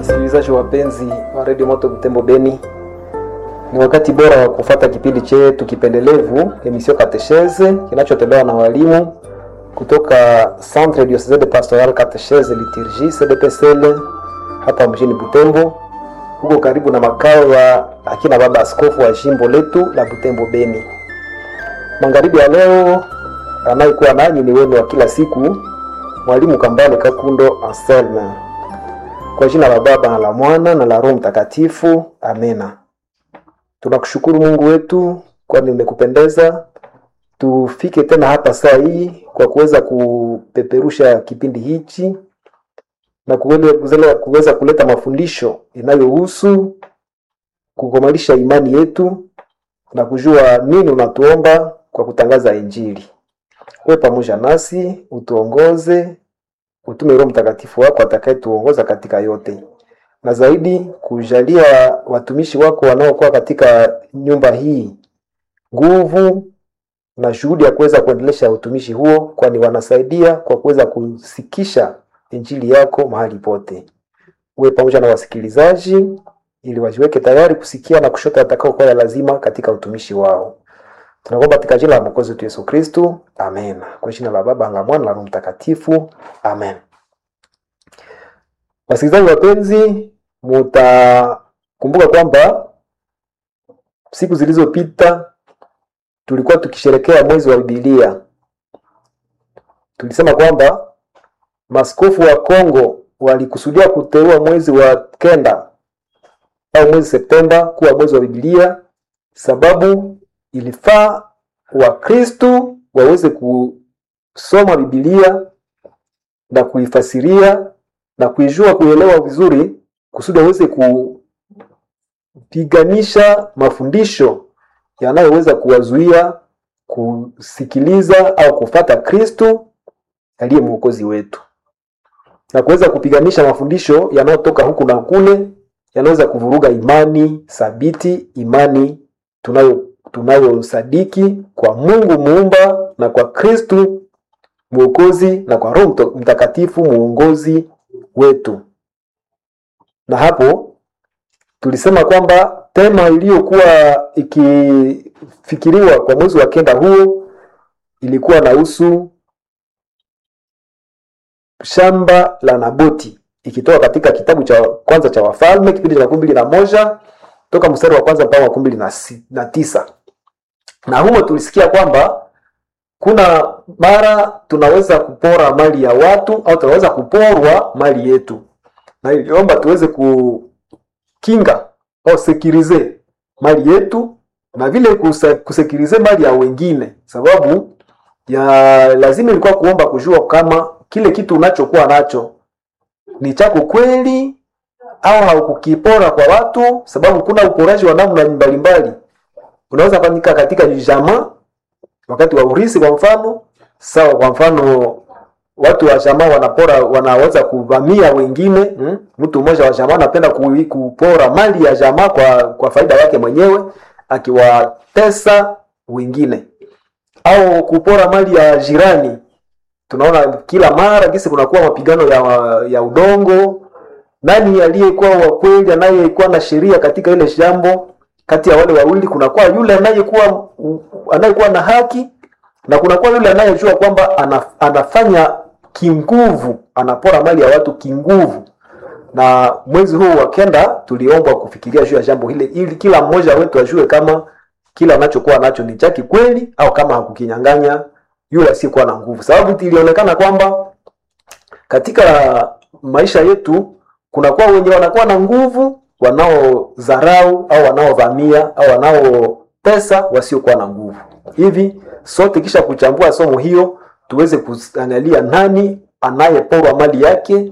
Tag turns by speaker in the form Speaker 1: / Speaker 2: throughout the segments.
Speaker 1: Wasikilizaji wapenzi wa redio Moto Butembo Beni, ni wakati bora wa kufata kipindi chetu kipendelevu emission Katechese kinachotolewa na walimu kutoka Centre Diocese de Pastoral Katechese Liturgie CDPSL hapa mjini Butembo, huko karibu na makao ya akina baba askofu wa jimbo letu la Butembo Beni. Magharibi ya leo anayekuwa nanyi ni wenu wa kila siku, mwalimu Kambale Kakundo Anselme. Kwa jina la Baba na la Mwana na la Roho Mtakatifu, amena. Tunakushukuru Mungu wetu, kwani umekupendeza tufike tena hapa saa hii kwa kuweza kupeperusha kipindi hichi na kuweza kuweza kuleta mafundisho inayohusu kukomalisha imani yetu na kujua nini unatuomba kwa kutangaza Injili. Wewe pamoja nasi utuongoze, utume Roho Mtakatifu wako atakayetuongoza katika yote, na zaidi kujalia watumishi wako wanaokuwa katika nyumba hii nguvu na shughuli ya kuweza kuendelesha utumishi huo, kwani wanasaidia kwa kuweza kusikisha injili yako mahali pote. Uwe pamoja na wasikilizaji ili wajiweke tayari kusikia na kushota atakaokuwa ya lazima katika utumishi wao. Tunaomba katika jina la Mwokozi wetu Yesu Kristo, amen. Kwa jina la Baba la Mwana na Roho Mtakatifu, amen. Wasikilizaji wapenzi, mutakumbuka kwamba siku zilizopita tulikuwa tukisherekea mwezi wa Biblia. Tulisema kwamba maskofu wa Kongo walikusudia kuteua mwezi wa kenda au mwezi Septemba kuwa mwezi wa Biblia, sababu ilifaa Wakristu waweze kusoma Biblia na kuifasiria na kuijua kuelewa vizuri, kusudi waweze kupiganisha mafundisho yanayoweza kuwazuia kusikiliza au kufata Kristo aliye mwokozi wetu, na kuweza kupiganisha mafundisho yanayotoka huku na kule, yanaweza kuvuruga imani thabiti, imani tunayo tunayosadiki kwa Mungu muumba na kwa Kristo mwokozi na kwa Roho Mtakatifu muongozi wetu. Na hapo tulisema kwamba tema iliyokuwa ikifikiriwa kwa mwezi wa kenda huo ilikuwa nahusu shamba la Naboti, ikitoka katika kitabu cha kwanza cha Wafalme kipindi cha makumi mbili na moja toka mstari wa kwanza mpaka makumi mbili na, si, na tisa. Na humo tulisikia kwamba kuna mara tunaweza kupora mali ya watu au tunaweza kuporwa mali yetu, na iliomba tuweze kukinga au sekirize mali yetu na vile kusekirize mali ya wengine, sababu ya lazima ilikuwa kuomba kujua kama kile kitu unachokuwa nacho ni chako kweli au haukukipora kwa watu, sababu kuna uporaji wa namna mbalimbali unaweza fanyika katika jamaa wakati wa urisi, kwa mfano sawa. Kwa mfano watu wa jamaa wanapora, wanaweza kuvamia wengine hmm? Mtu mmoja wa jamaa anapenda kupora mali ya jamaa kwa kwa faida yake mwenyewe, akiwatesa wengine, au kupora mali ya jirani. Tunaona kila mara kisi kunakuwa mapigano ya, ya udongo nani aliyekuwa wa kweli, anayekuwa na sheria katika ile jambo? Kati ya wale wawili kunakuwa yule anayekuwa anayekuwa na haki na kunakuwa yule anayejua kwamba anafanya kinguvu, anapora mali ya watu kinguvu. Na mwezi huu wa kenda tuliombwa kufikiria juu ya jambo hile, ili kila mmoja wetu ajue kama kila anachokuwa nacho ni chaki kweli, au kama hakukinyang'anya yule asiyekuwa na nguvu, sababu ilionekana kwamba katika maisha yetu kunakuwa wenye wanakuwa na nguvu wanaodharau au wanaovamia au wanaopesa wasiokuwa na nguvu. Hivi sote kisha kuchambua somo hiyo, tuweze kuangalia nani anayeporwa mali yake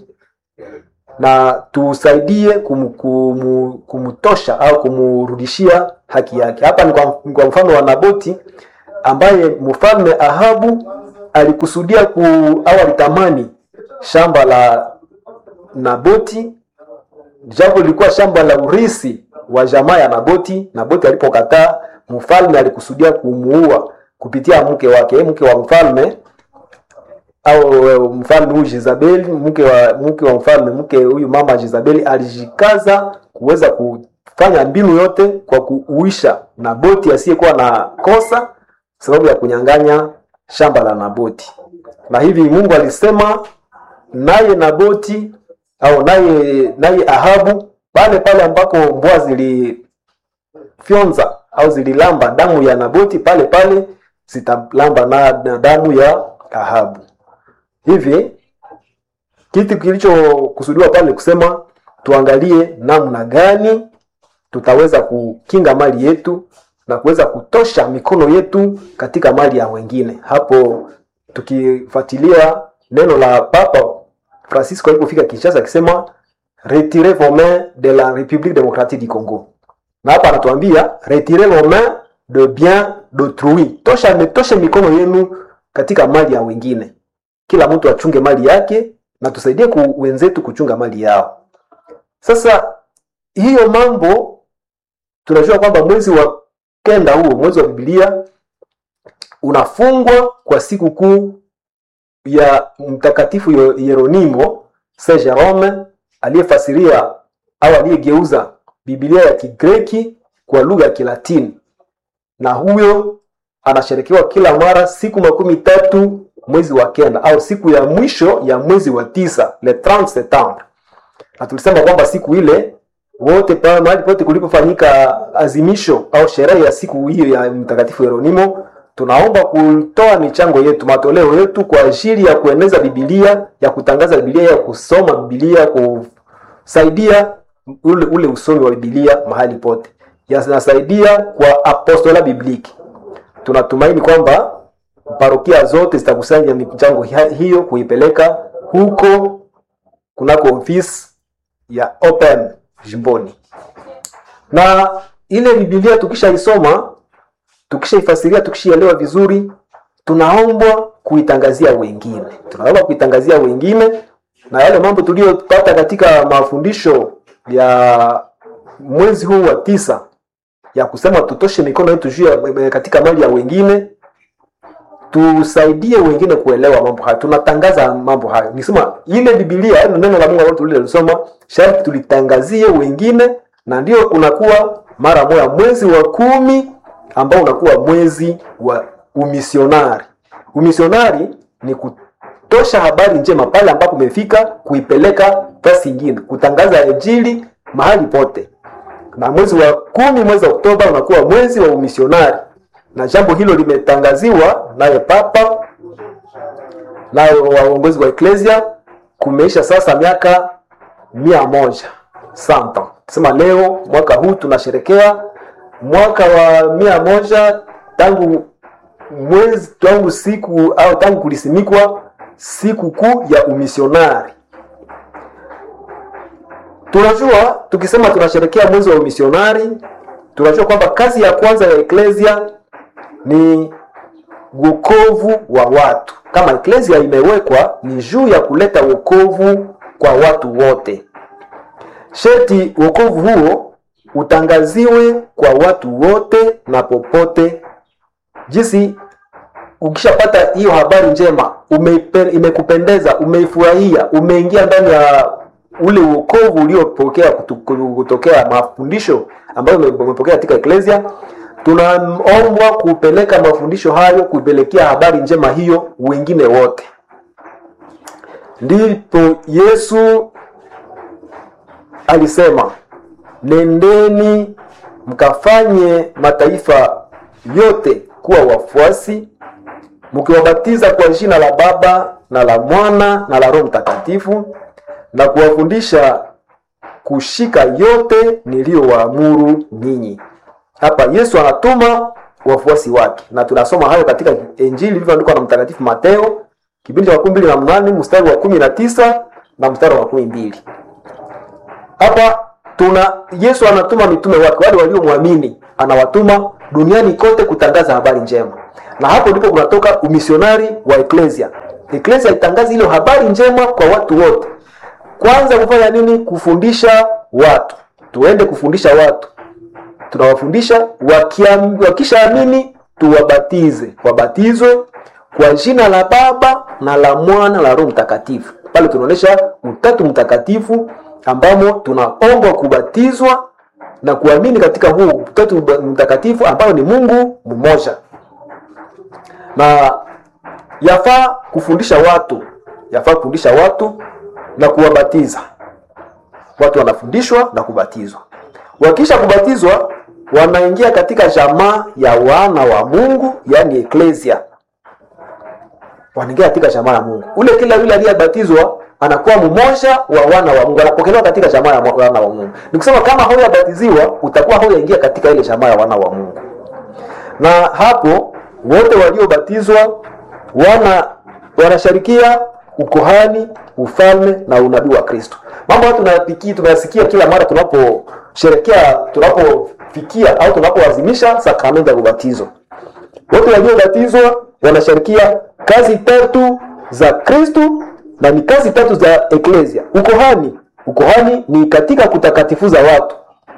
Speaker 1: na tusaidie kum, kum, kumtosha au kumrudishia haki yake. Hapa ni kwa, kwa mfano wa Naboti ambaye mfalme Ahabu alikusudia ku, au alitamani shamba la Naboti japo lilikuwa shamba la urisi wa jamaa ya Naboti. Naboti alipokataa, mfalme alikusudia kumuua kupitia mke wake. Mke wa mfalme au eh, mfalme huyu Jezabeli, mke wa mke wa mfalme, mke huyu mama Jezabeli alijikaza kuweza kufanya mbinu yote kwa kuuisha Naboti asiyekuwa na kosa sababu ya kunyang'anya shamba la Naboti. Na hivi Mungu alisema naye Naboti au naye naye Ahabu pale pale ambako mbwa zilifyonza au zililamba damu ya Naboti, pale pale zitalamba na, na damu ya Ahabu. Hivi kitu kilichokusudiwa pale ni kusema tuangalie namna gani tutaweza kukinga mali yetu na kuweza kutosha mikono yetu katika mali ya wengine. Hapo tukifuatilia neno la Papa Francisco alipofika Kinshasa akisema retirez vos mains de la République démocratique du Congo, na hapa anatuambia retirez vos mains de bien d'autrui, tosha toshe mikono yenu katika mali ya wengine. Kila mtu achunge mali yake na tusaidie ku wenzetu kuchunga mali yao. Sasa hiyo mambo tunajua kwamba mwezi wa kenda huo mwezi wa Biblia unafungwa kwa siku kuu ya mtakatifu Yo- Yeronimo Saint Jerome aliyefasiria au aliyegeuza Biblia ya Kigreki kwa lugha ya Kilatini, na huyo anasherekewa kila mara siku makumi tatu mwezi wa kenda au siku ya mwisho ya mwezi wa tisa le 30 Septembre, na tulisema kwamba siku ile wote pale mahali pote kulipofanyika azimisho au sherehe ya siku hiyo ya mtakatifu Yeronimo, tunaomba kutoa michango yetu, matoleo yetu kwa ajili ya kueneza Biblia, ya kutangaza Biblia, ya kusoma Biblia, kusaidia ule, ule usomi wa Biblia mahali pote, yanasaidia kwa apostola bibliki. Tunatumaini kwamba parokia zote zitakusanya michango hi- hiyo kuipeleka huko kunako ofisi ya open jimboni na ile Biblia tukishaisoma tukishaifasiria tukishaelewa vizuri, tunaombwa kuitangazia wengine, tunaomba kuitangazia wengine, na yale mambo tuliyopata katika mafundisho ya mwezi huu wa tisa ya kusema tutoshe mikono yetu juu ya katika mali ya wengine, tusaidie wengine kuelewa mambo hayo. Tunatangaza mambo hayo, nisema ile Biblia, yaani neno la Mungu ambalo tulilisoma, sharti tulitangazie wengine, na ndio unakuwa mara moja mwezi wa kumi ambao unakuwa mwezi wa umisionari. Umisionari ni kutosha habari njema pale ambapo umefika, kuipeleka fasi ingine, kutangaza injili mahali pote. Na mwezi wa kumi, mwezi wa Oktoba unakuwa mwezi wa umisionari, na jambo hilo limetangaziwa naye Papa naye waongozi wa eklesia. Kumeisha sasa miaka mia moja santa, sema leo mwaka huu tunasherekea mwaka wa mia moja tangu mwezi tangu siku au tangu kulisimikwa siku kuu ya umisionari. Tunajua tukisema tunasherekea mwezi wa umisionari, tunajua kwamba kazi ya kwanza ya eklesia ni wokovu wa watu. Kama eklesia imewekwa ni juu ya kuleta wokovu kwa watu wote, sheti wokovu huo utangaziwe kwa watu wote na popote. Jinsi ukishapata hiyo habari njema, umeipe, imekupendeza, umeifurahia, umeingia ndani ya ule wokovu uliopokea kutu- kutokea mafundisho ambayo ume- umepokea katika eklesia, tunaombwa kupeleka mafundisho hayo, kuipelekea habari njema hiyo wengine wote. Ndipo Yesu alisema nendeni mkafanye mataifa yote kuwa wafuasi mkiwabatiza kwa jina la Baba na la Mwana na la Roho Mtakatifu na kuwafundisha kushika yote niliyowaamuru ninyi. Hapa Yesu anatuma wafuasi wake, na tunasoma hayo katika Injili ilivyoandikwa na Mtakatifu Mateo kipindi cha makumi mbili na mnane mstari wa kumi na tisa na mstari wa makumi mbili hapa tuna Yesu anatuma mitume wake wale waliomwamini, anawatuma duniani kote kutangaza habari njema, na hapo ndipo kunatoka umisionari wa eklesia. Eklesia itangaze ile habari njema kwa watu wote. Kwanza kufanya nini? Kufundisha watu, tuende kufundisha watu, tunawafundisha wakiam- wakishaamini, tuwabatize, wabatizwe kwa jina la Baba na la Mwana na Roho Mtakatifu. Pale tunaonyesha utatu mtakatifu ambamo tunaombwa kubatizwa na kuamini katika huu utatu mtakatifu ambao ni Mungu mmoja, na yafaa kufundisha watu, yafaa kufundisha watu na kuwabatiza. Watu wanafundishwa na kubatizwa. Wakisha kubatizwa, wanaingia katika jamaa ya wana wa Mungu, yani eklesia. Wanaingia katika jamaa ya Mungu. Ule kila yule aliyebatizwa anakuwa mmoja wa wana wa Mungu, anapokelewa katika jamaa ya wana wa Mungu. Ni kusema kama haujabatiziwa utakuwa haujaingia katika ile jamaa ya wana wa Mungu. Na hapo wote waliobatizwa wana wanasharikia ukohani, ufalme na unabii wa Kristo. Mambo haya tunayapiki tunayasikia kila mara tunaposherekea, tunapofikia au tunapoadhimisha sakramenti ya ubatizo. Wote waliobatizwa wanasharikia kazi tatu za Kristo na ni kazi tatu za eklesia. Ukohani, ukohani ni katika kutakatifuza watu.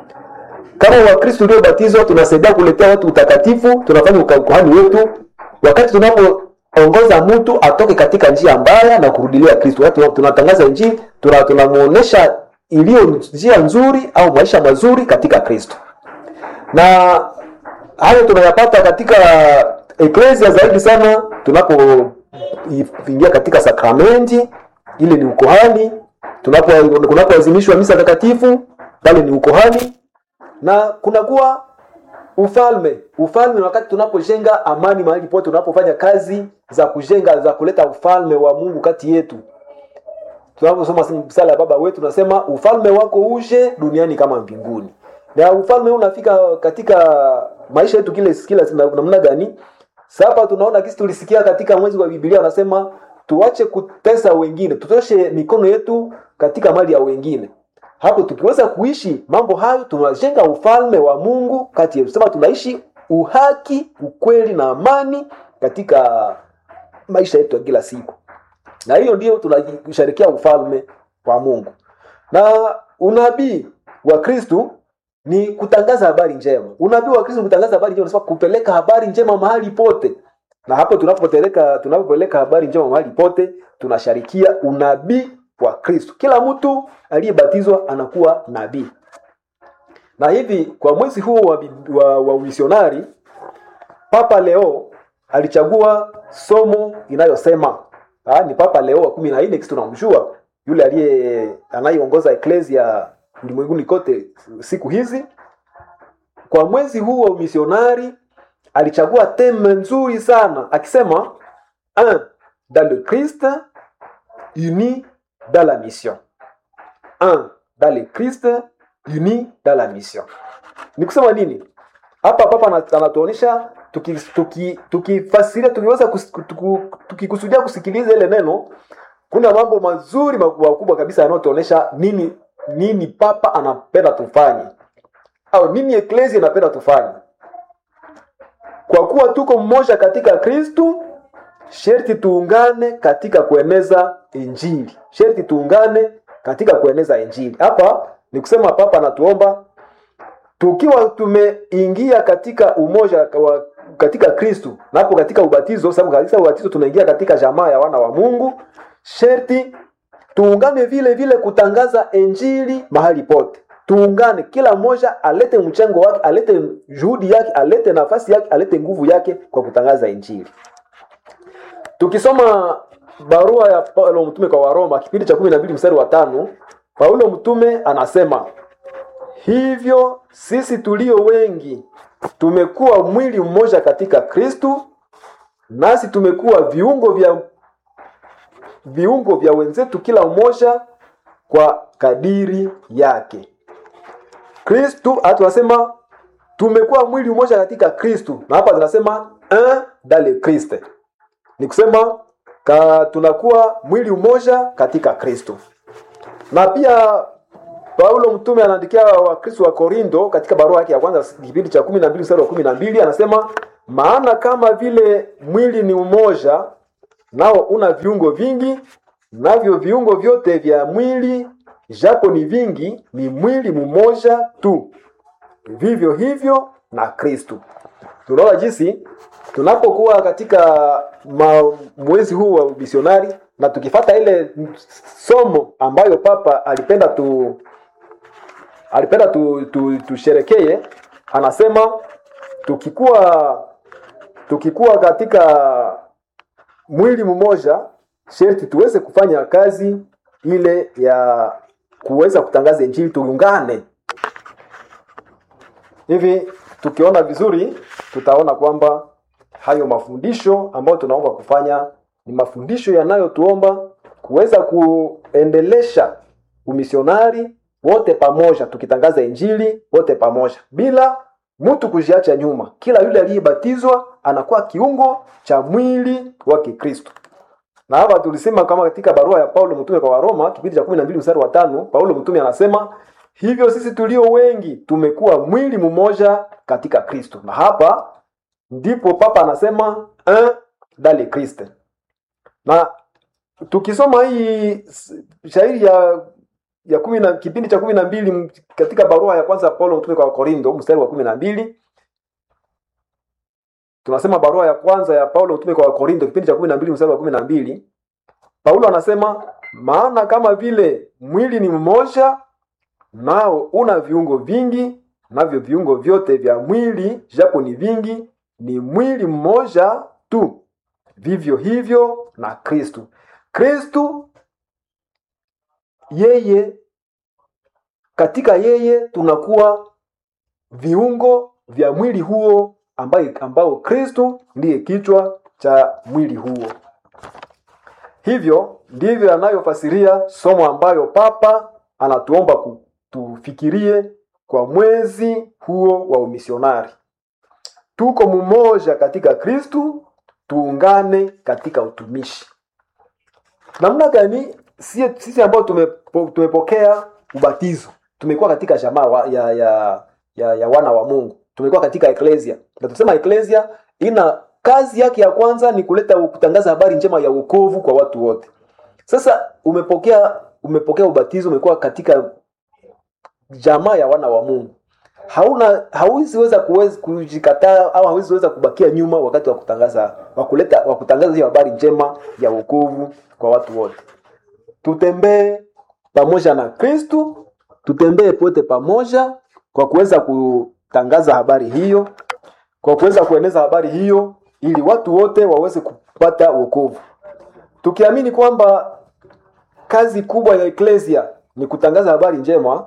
Speaker 1: Kama Wakristo uliobatizwa, tunasaidia kuletea watu utakatifu, tunafanya ukohani wetu wakati tunapoongoza mtu atoke katika njia mbaya na kurudilia Kristo. Watu tunatangaza Injili, tunamuonesha iliyo njia nzuri au maisha mazuri katika Kristo, na hayo tunayapata katika eklesia zaidi sana tunapo ingia katika sakramenti ile ni ukohani. Tunapo kunapoadhimishwa misa takatifu pale ni ukohani, na kunakuwa ufalme. Ufalme ni wakati tunapojenga amani mahali pote, tunapofanya kazi za kujenga za kuleta ufalme wa Mungu kati yetu. Tunaposoma sala ya Baba wetu tunasema ufalme wako uje duniani kama mbinguni, na ufalme huu unafika katika maisha yetu kile kila namna gani? Sasa tunaona kisi tulisikia katika mwezi wa Biblia wanasema tuache kutesa wengine, tutoshe mikono yetu katika mali ya wengine. Hapo tukiweza kuishi mambo hayo, tunajenga ufalme wa Mungu kati yetu. Sema tunaishi uhaki, ukweli na amani katika maisha yetu ya kila siku, na hiyo ndio tunasherekea ufalme wa Mungu. Na unabii wa Kristu ni kutangaza habari njema. Unabii wa Kristo kutangaza habari njema, unasema kupeleka habari njema mahali pote. Na hapo tunapopeleka tunapopeleka habari njema mahali pote, tunasharikia unabii wa Kristo. Kila mtu aliyebatizwa anakuwa nabii. Na hivi kwa mwezi huu wa, wa, wa misionari Papa Leo alichagua somo inayosema ha, ni Papa Leo wa kumi na nne, kisi tunamjua yule aliye anayeongoza eklesia ulimwenguni kote siku hizi. Kwa mwezi huu wa umisionari alichagua teme nzuri sana akisema un dans le Christ uni dans la mission, un dans le Christ uni dans la mission. Ni kusema nini hapa? Papa anatuonyesha tukifasiria, tuki, tuki tukiweza tukikusudia kusikiliza ile neno, kuna mambo mazuri makubwa kabisa yanayotuonyesha nini nini papa anapenda tufanye au nini eklesia inapenda tufanye. Kwa kuwa tuko mmoja katika Kristu, sherti tuungane katika kueneza Injili, sherti tuungane katika kueneza Injili. Hapa ni kusema papa anatuomba tukiwa tumeingia katika umoja wa katika Kristu, na hapo katika ubatizo, sababu katika ubatizo tunaingia katika jamaa ya wana wa Mungu, sherti tuungane vile vile kutangaza injili mahali pote. Tuungane, kila mmoja alete mchango wake, alete juhudi yake, alete nafasi yake, alete nguvu yake kwa kutangaza injili. Tukisoma barua ya Paulo mtume kwa Waroma kipindi cha kumi na mbili mstari wa tano Paulo mtume anasema hivyo, sisi tulio wengi tumekuwa mwili mmoja katika Kristu, nasi tumekuwa viungo vya viungo vya wenzetu kila mmoja kwa kadiri yake. Kristu hata tunasema tumekuwa mwili mmoja katika Kristu, na hapa tunasema un dans le Christ, ni kusema ka, tunakuwa mwili mmoja katika Kristu. Na pia Paulo mtume anaandikia Wakristo wa Korinto katika barua yake ya kwanza kipindi cha kumi na mbili mstari wa kumi na mbili anasema maana kama vile mwili ni umoja nao una viungo vingi, navyo viungo vyote vya mwili japo ni vingi, ni mwili mmoja tu. Vivyo hivyo na Kristu. Tunaona jinsi tunapokuwa katika ma, mwezi huu wa misionari na tukifata ile somo ambayo papa alipenda tu alipenda tu, tu, tusherekee anasema tukikuwa tukikuwa katika mwili mmoja sherti tuweze kufanya kazi ile ya kuweza kutangaza injili tuungane hivi tukiona vizuri tutaona kwamba hayo mafundisho ambayo tunaomba kufanya ni mafundisho yanayotuomba kuweza kuendelesha umisionari wote pamoja tukitangaza injili wote pamoja bila mtu kujiacha nyuma kila yule aliyebatizwa anakuwa kiungo cha mwili wa kikristo na hapa tulisema kama katika barua ya paulo mtume kwa waroma kipindi cha kumi na mbili mstari wa tano paulo mtume anasema hivyo sisi tulio wengi tumekuwa mwili mmoja katika kristo na hapa ndipo papa anasema un dans le Christ. Na tukisoma hii shairi ya ya kumi na kipindi cha kumi na mbili katika barua ya kwanza Paulo mtume kwa Korintho mstari wa kumi na mbili tunasema barua ya kwanza ya Paulo mtume kwa Korintho kipindi cha kumi na mbili mstari wa kumi na mbili Paulo anasema maana kama vile mwili ni mmoja nao una viungo vingi navyo viungo vyote vya mwili japo ni vingi ni mwili mmoja tu vivyo hivyo na kristu kristu yeye katika yeye tunakuwa viungo vya mwili huo ambayo, ambao kristu ndiye kichwa cha mwili huo hivyo ndivyo yanayofasiria somo ambayo papa anatuomba tufikirie kwa mwezi huo wa umisionari tuko mmoja katika kristu tuungane katika utumishi namna gani sisi, sisi ambao tumepo, tumepokea ubatizo tumekuwa katika jamaa wa, ya, ya, ya, ya wana wa mungu tumekuwa katika eklesia na tusema eklesia ina kazi yake ya kwanza ni kuleta kutangaza habari njema ya wokovu kwa watu wote sasa umepokea umepokea ubatizo umekuwa katika jamaa ya wana wa mungu hauna hauziweza kujikataa au hauziweza kubakia nyuma wakati wa kutangaza wa kuleta wa kutangaza hiyo habari njema ya wokovu kwa watu wote tutembee pamoja na kristu tutembee pote pamoja kwa kuweza kutangaza habari hiyo kwa kuweza kueneza habari hiyo ili watu wote waweze kupata wokovu tukiamini kwamba kazi kubwa ya eklesia ni kutangaza habari njema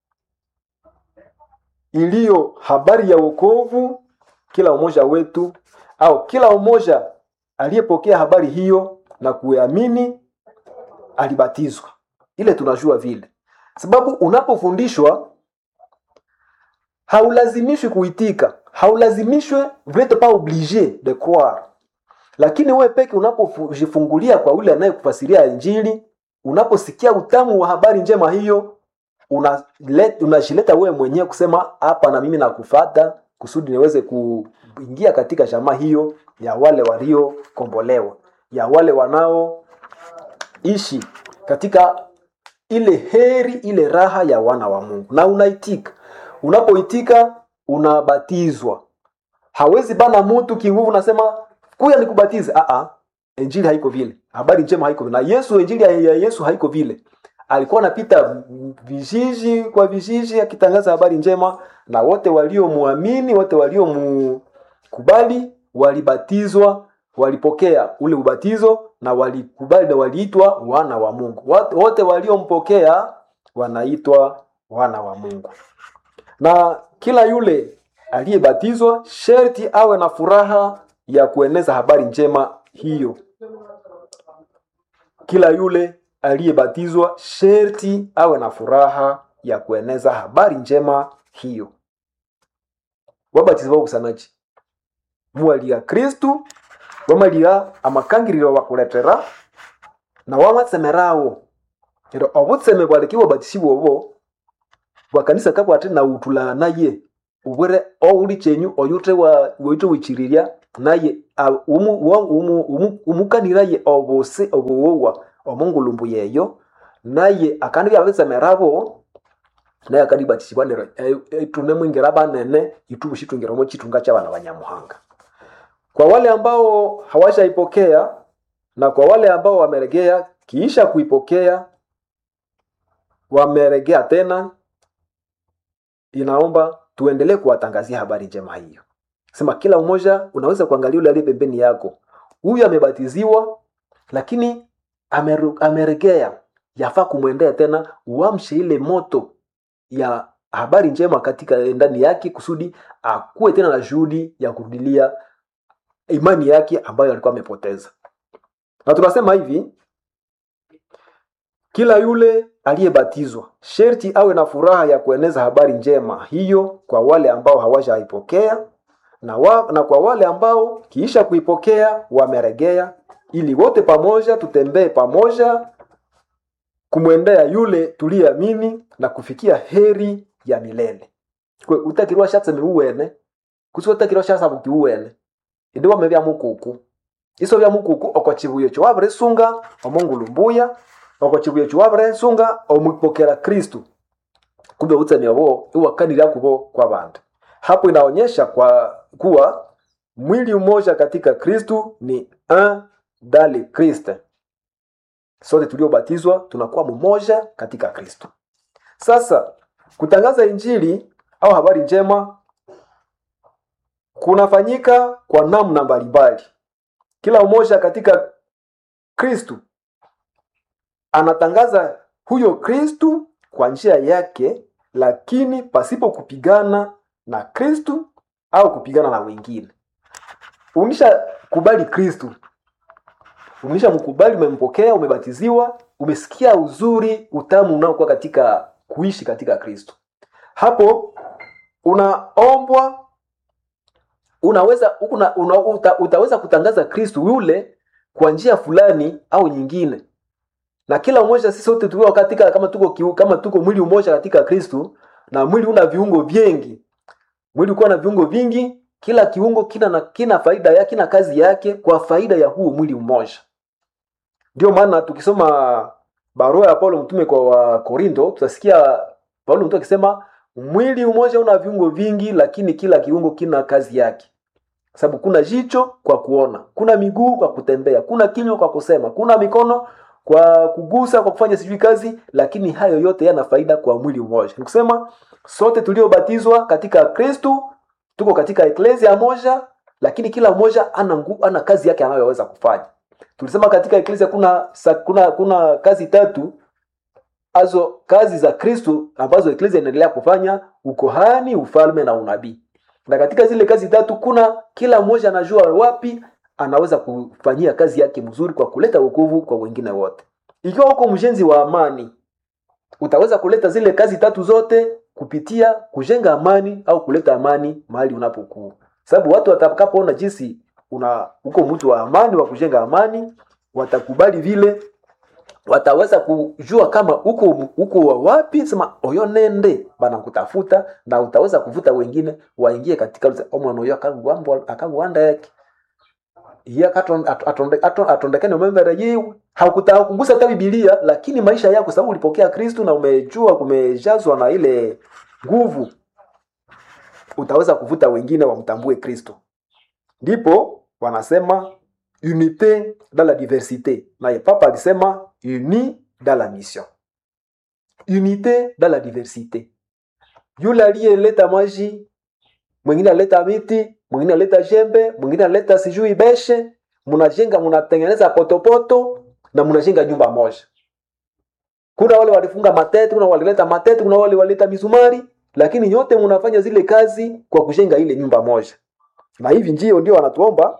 Speaker 1: iliyo habari ya wokovu kila umoja wetu au kila umoja aliyepokea habari hiyo na kuamini alibatizwa ile tunajua vile sababu unapofundishwa haulazimishwi kuitika haulazimishwe vrete pas oblige de croire lakini wewe peke unapojifungulia kwa ule anayekufasiria injili unaposikia utamu wa habari njema hiyo unajileta una wewe mwenyewe kusema hapa na mimi nakufata kusudi niweze kuingia katika jamaa hiyo ya wale waliokombolewa ya wale wanaoishi katika ile heri ile raha ya wana wa mungu na unaitika unapoitika unabatizwa hawezi bana mtu kinguvu nasema kuya nikubatize Aa, injili haiko vile habari njema haiko vile na yesu injili ya yesu haiko vile alikuwa anapita vijiji kwa vijiji akitangaza habari njema na wote waliomwamini wote waliomkubali walibatizwa walipokea ule ubatizo na walikubali na waliitwa wana wa mungu wote waliompokea wanaitwa wana wa mungu na kila yule aliyebatizwa sherti awe na furaha ya kueneza habari njema hiyo kila yule aliyebatizwa sherti awe na furaha ya kueneza habari njema hiyo wabatizwa bakusanaji muwaliga kristu wamaliga amakangiriro bakuletera na wamatsemerawo ero obutseme bwaleki bwabatisibwa obo bwakanisa kabwate nautula naye ubwire ouli chenyu oyute woite wichiriria naye umukaniraye obusi obuwowa omungulumbu yeyo naye akandi byabitsemerabo naye akandi batisibwa nero itune mwingira banene itubushitungiramo chitunga cy'abana banyamuhanga kwa wale ambao hawashaipokea na kwa wale ambao wameregea kiisha kuipokea wameregea tena inaomba tuendelee kuwatangazia habari njema hiyo sema kila mmoja unaweza kuangalia yule aliye pembeni yako huyu amebatiziwa lakini ameru- ameregea yafaa kumwendea tena uamshe ile moto ya habari njema katika ndani yake kusudi akuwe tena na juhudi ya kurudilia imani yake ambayo alikuwa amepoteza na tunasema hivi kila yule aliyebatizwa sherti awe na furaha ya kueneza habari njema hiyo kwa wale ambao hawajaipokea na, wa, na kwa wale ambao kiisha kuipokea wameregea ili wote pamoja tutembee pamoja kumwendea yule tuliyeamini na kufikia heri ya milele kwe utakirwa shatseme uwene kusi utakirwa shasabuki uwene indi wame bya mukuku iso bya mukuku oko chibuye cho wabire sunga omungulumbuya oko chibuye cho wabire sunga omupokera kristu kumbe utsemya bo iwakanira kubo kwa bantu hapo inaonyesha kwa kuwa mwili mmoja katika kristu ni un dans le Christ. Sote tuliobatizwa tunakuwa mmoja katika Kristo. Sasa kutangaza injili au habari njema kunafanyika kwa namna mbalimbali. Kila mmoja katika Kristu anatangaza huyo Kristu kwa njia yake, lakini pasipo kupigana na Kristu au kupigana na wengine. Unisha kubali Kristu, umesha mkubali, umempokea, umebatiziwa, umesikia uzuri, utamu unaokuwa katika kuishi katika Kristo. Hapo unaombwa, unaweza una, una, uta, utaweza kutangaza Kristo yule kwa njia fulani au nyingine, na kila mmoja sisi sote tukiwa katika kama tuko kiu, kama tuko mwili mmoja katika Kristo, na mwili una viungo vingi, mwili ukiwa na viungo vingi, kila kiungo kina na kina faida yake, kina kazi yake kwa faida ya huo mwili mmoja. Ndio maana tukisoma barua ya Paulo mtume kwa Wakorinto tutasikia Paulo mtume akisema mwili mmoja una viungo vingi, lakini kila kiungo kina kazi yake. Sababu kuna jicho kwa kuona, kuna miguu kwa kutembea, kuna kinywa kwa kusema, kuna mikono kwa kugusa, kwa kufanya sijui kazi, lakini hayo yote yana faida kwa mwili mmoja. Ni kusema sote tuliobatizwa katika Kristo tuko katika eklesia moja, lakini kila mmoja ana ngu, ana kazi yake anayoweza kufanya. Tulisema katika eklesia kuna sa- kuna kuna kazi tatu azo kazi za Kristo ambazo eklesia inaendelea kufanya: ukohani, ufalme na unabii. Na katika zile kazi tatu kuna kila mmoja anajua wapi anaweza kufanyia kazi yake mzuri kwa kuleta wokovu kwa wengine wote. Ikiwa uko mjenzi wa amani, utaweza kuleta zile kazi tatu zote kupitia kujenga amani au kuleta amani mahali unapokuwa, sababu watu watakapoona jinsi una uko mtu wa amani wa kujenga amani, watakubali vile, wataweza kujua kama uko uko wa wapi, sema oyo nende bana kutafuta, na utaweza kuvuta wengine waingie katika ule omwana oyo akagwambwa akagwanda yake iya katon- at- atonde- aton- atondekane umembere yiwe hakutaka kugusa hata bibilia lakini maisha yako sababu ulipokea kristu na umejua kumejazwa na ile nguvu utaweza kuvuta wengine wamtambue kristo ndipo wanasema unité dans la diversité naye papa alisema uni dans la mission unité dans la diversité yule aliyeleta maji mwingine aleta miti mwingine aleta jembe mwingine aleta sijui beshe mnajenga mnatengeneza potopoto na mnajenga nyumba moja kuna wale walifunga matete kuna walileta matete kuna wale walileta misumari lakini nyote mnafanya zile kazi kwa kujenga ile nyumba moja na hivi ndio ndio wanatuomba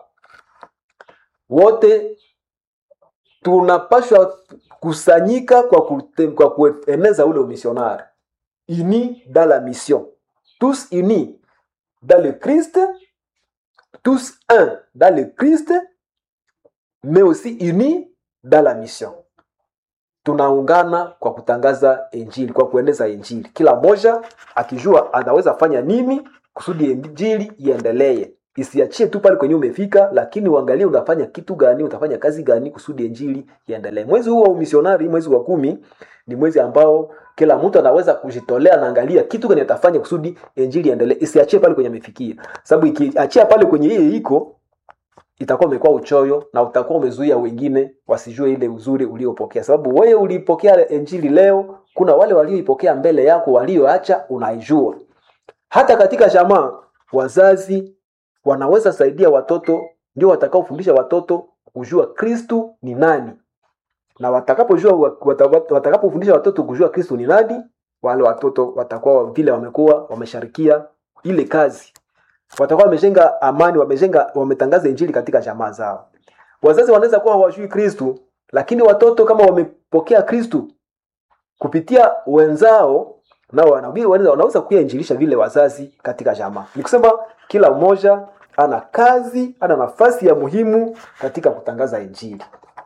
Speaker 1: wote tunapashwa kusanyika kwa, kute, kwa kueneza ule umisionari unis dans la mission tous unis dans le Christ, tous un dans le Christ, mais aussi unis dans la mission. Tunaungana kwa kutangaza injili, kwa kueneza injili, kila mmoja akijua anaweza fanya nini kusudi injili iendelee, isiachie tu pale kwenye umefika, lakini uangalie unafanya kitu gani, utafanya kazi gani kusudi injili iendelee. Mwezi huu wa umisionari, mwezi wa kumi, ni mwezi ambao kila mtu anaweza kujitolea naangalia kitu gani atafanya kusudi injili iendelee, isiachie pale kwenye amefikia, sababu ikiachia pale kwenye yeye iko itakuwa umekuwa uchoyo na utakuwa umezuia wengine wasijue ile uzuri uliopokea sababu wewe ulipokea injili leo kuna wale walioipokea mbele yako walioacha unaijua hata katika jamaa wazazi wanaweza saidia watoto ndio watakaofundisha watoto kujua kristu ni nani na watakapojua wata- watakapofundisha watoto kujua kristu ni nani wale watoto watakuwa vile wamekuwa wamesharikia ile kazi watakuwa wamejenga amani wamejenga wametangaza injili katika jamaa zao wazazi wanaweza kuwa hawajui kristu lakini watoto kama wamepokea kristu kupitia wenzao nao wana- wanaweza wanaweza kuyainjilisha vile wazazi katika jamaa ni kusema kila mmoja ana kazi ana nafasi ya muhimu katika kutangaza injili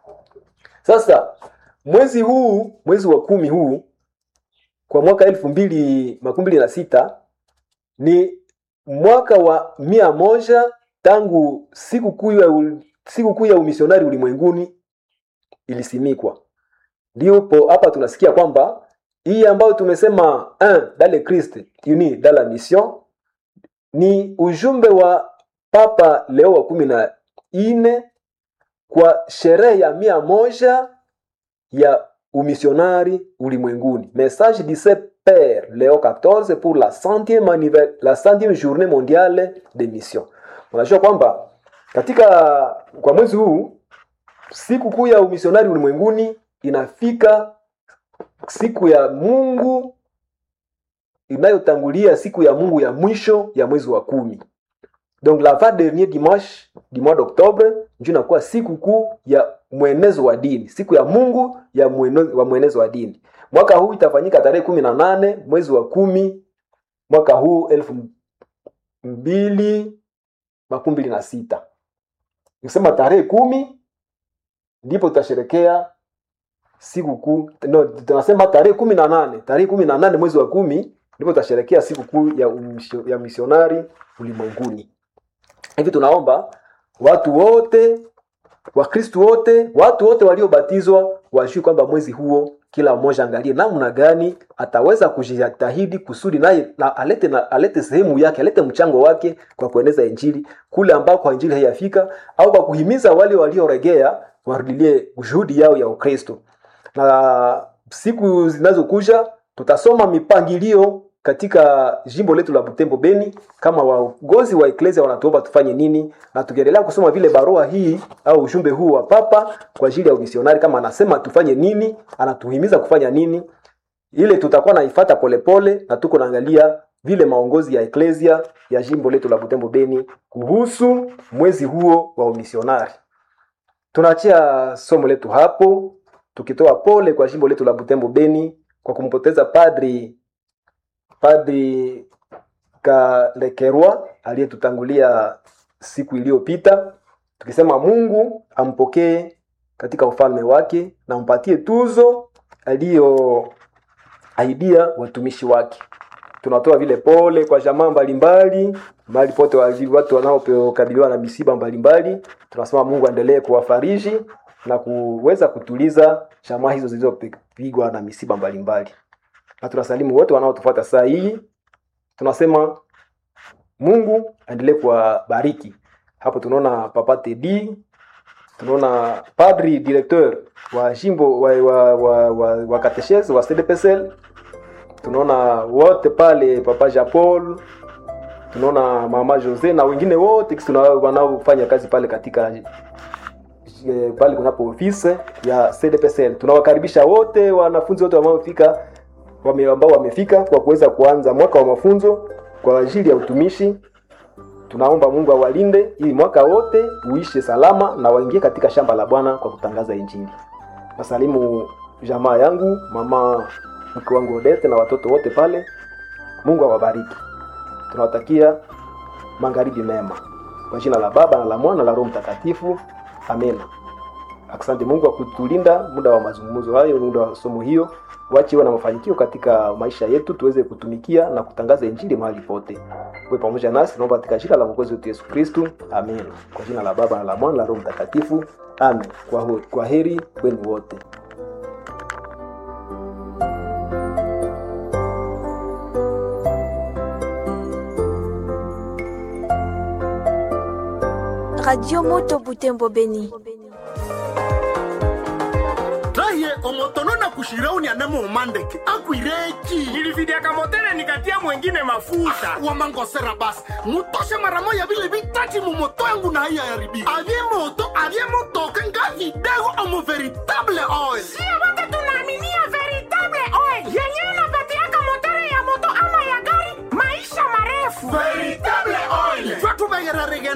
Speaker 1: sasa mwezi huu mwezi wa kumi huu kwa mwaka elfu mbili makumi mbili na sita ni mwaka wa mia moja tangu siku kuu ya, ul- siku kuu ya umisionari ulimwenguni ilisimikwa ndipo hapa tunasikia kwamba hii ambayo tumesema un dans le Christ uni dans la mission ni ujumbe wa papa leo wa kumi na nne kwa sherehe ya mia moja ya umisionari ulimwenguni message du saint père leo 14 pour la centième, anniver- la centième journée mondiale de mission unajua kwamba katika kwa mwezi huu siku kuu ya umisionari ulimwenguni inafika siku ya mungu inayotangulia siku ya mungu ya mwisho ya mwezi wa kumi donc la va dernier dimanche du mois d'octobre ndio inakuwa siku kuu ya mwenezo wa dini siku ya mungu ya mweno- wa mwenezo wa dini mwaka huu itafanyika tarehe kumi na nane mwezi wa kumi mwaka huu elfu mbili makumi mbili na sita nikisema tarehe kumi ndipo tutasherekea siku kuu no, tunasema tarehe kumi na nane tarehe kumi na nane mwezi wa kumi ndipo tutasherekea siku kuu ya, umisio- ya misionari ulimwenguni hivi tunaomba watu wote wakristu wote watu wote waliobatizwa wajui kwamba mwezi huo kila mmoja angalie namna gani ataweza kujitahidi kusudi naye na alete, na, alete sehemu yake alete mchango wake kwa kueneza injili kule ambako injili haiyafika au kwa kuhimiza wale walioregea warudilie juhudi yao ya ukristo na siku zinazokuja tutasoma mipangilio katika jimbo letu la butembo beni kama waongozi wa eklesia wanatuomba tufanye nini na tukiendelea kusoma vile barua hii au ujumbe huu wa papa kwa ajili ya umisionari kama anasema tufanye nini anatuhimiza kufanya nini ile tutakuwa naifata polepole na tuko naangalia vile maongozi ya eklesia ya jimbo letu la butembo beni kuhusu mwezi huo wa umisionari tunaachia somo letu hapo tukitoa pole kwa jimbo letu la butembo beni kwa kumpoteza padri padri kalekerwa aliyetutangulia siku iliyopita tukisema mungu ampokee katika ufalme wake na mpatie tuzo aliyoaidia watumishi wake tunatoa vile pole kwa jamaa mbalimbali mahali pote wali- watu wanaokabiliwa na misiba mbalimbali tunasema mungu aendelee kuwafariji na kuweza kutuliza jamaa hizo zilizopigwa na misiba mbalimbali na tunasalimu wote wanaotufuata saa hii tunasema mungu aendelee kuwabariki hapo tunaona papa tedi tunaona padri directeur wa jimbo wa, wa, wa, wa, wa katechese wa cdpsl tunaona wote pale papa japol tunaona mama jose na wengine wote kisi tuna- wanaofanya kazi pale katika eh, pale kunapo ofisi ya cdpsl tunawakaribisha wote wanafunzi wote wanaofika wame, ambao wamefika kwa kuweza kuanza mwaka wa mafunzo kwa ajili ya utumishi tunaomba mungu awalinde ili mwaka wote uishe salama na waingie katika shamba la bwana kwa kutangaza injili nasalimu jamaa yangu mama mke wangu odete na watoto wote pale mungu awabariki tunawatakia magharibi mema kwa jina la baba na la mwana na la roho mtakatifu amen asante mungu kwa kutulinda muda wa mazungumzo hayo muda wa somo hiyo wachiwe na mafanikio katika maisha yetu tuweze kutumikia na kutangaza injili mahali pote uwe pamoja nasi naomba katika jina la mwokozi wetu yesu kristu amen kwa jina la baba na la mwana na la roho mtakatifu amen kwa, ho- kwa heri kwenu wote
Speaker 2: Radio Moto Butembo Beni.
Speaker 3: raye omotono na kushirauni anemo umandeke akwireki
Speaker 4: nilividiaka motele nikatia mwengine mafuta
Speaker 3: wamangosera basi mutoshe mara moya vile vitati mumoto yangu na haiya yaribika avye moto avye motoka nga vidego omo veritable oil
Speaker 4: sio wote tunaaminia veritable oil yenyewe inapatiaka motere ya moto ama ya gari maisha marefu
Speaker 3: veritable oil jwa tuvegere